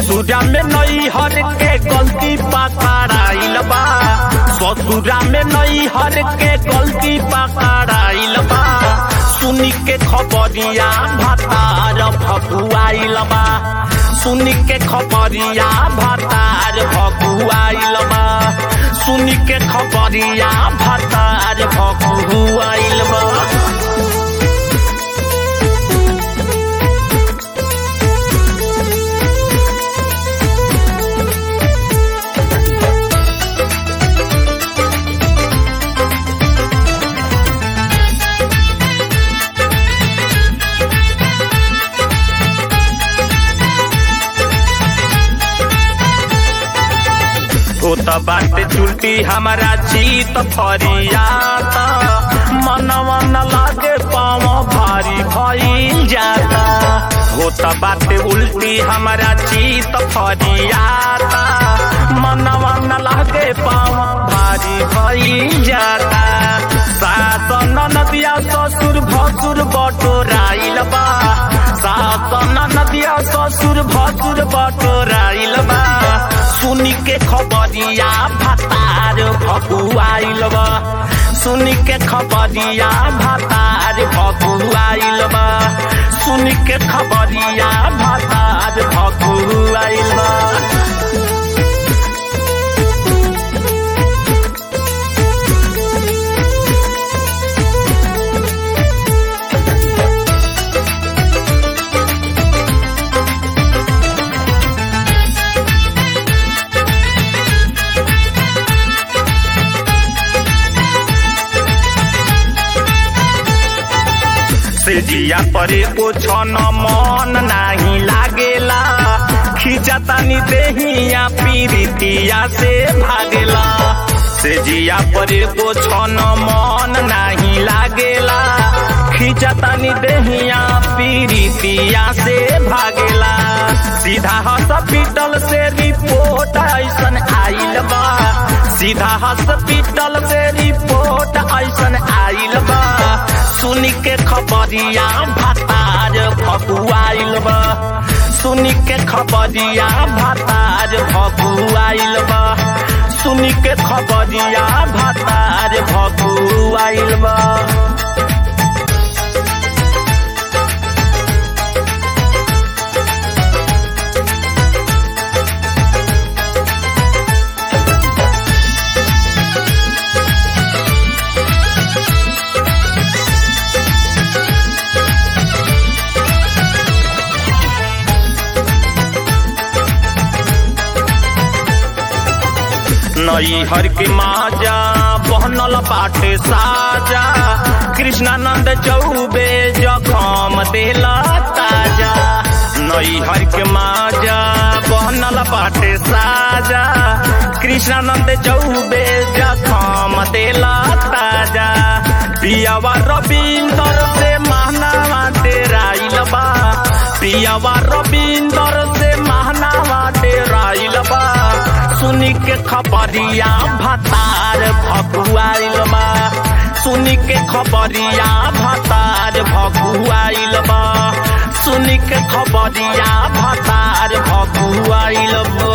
ससुरा में नई हर के गलती पकड़ाइल बा ससुरा में नई हर के गलती पकड़ाइल बा सुनी के खबरिया भातार भकुआइल बा सुनी के खबरिया भातार भकुआइल बा सुनी के खबरिया भातार भकुआइल बा ओ त बाटे चुलटी हमारा चीत फरियाता मनवा न लागे पाँव भारी भइल जाता हो त बाटे उल्टी हमारा चीत फरियाता मनवा न लागे पाँव भारी भइल जाता सासन नदिया ससुर भसुर बटोराइल बा सासन नदिया ससुर भसुर बटोराइल बा सुनी के खबरिया भातार भकुआइल बा सुनी के खबरिया भातार भकुआइल बा सुनी के खबरिया भातार भकुआइल बा से जिया परे को छन मन नाही लागेला खिंचतानी देहिया पीरितिया से भागेला से जिया परे को छन मन नाही लागेला खिंचतानी देहिया पीरितिया से भागेला सीधा हॉस्पिटल से रिपोर्ट ऐसन आइल बा सीधा हॉस्पिटल से रिपोर्ट ऐसन आइल बा सुनी के खबरिया भातार भकुआइल बा सुनी के खबरिया भातार भकुआइल बा सुनी के खबरिया भातार भकुआइल बा नई हर के माजा बहनल बाटे साजा कृष्णानंद चौबे जखम देला ताजा नई हर के माजा बहनल बाटे साजा कृष्णानंद चौबे जखम देला ताजा पियावा रविंदर से महनावा डेराइल बा पियावा रविंदर से महनावा डेराइल बा सुनी के खबरिया भातार भकुआइल बा सुनी के खबरिया भातार भकुआइल बा सुनी के खबरिया भातार भकुआइल बा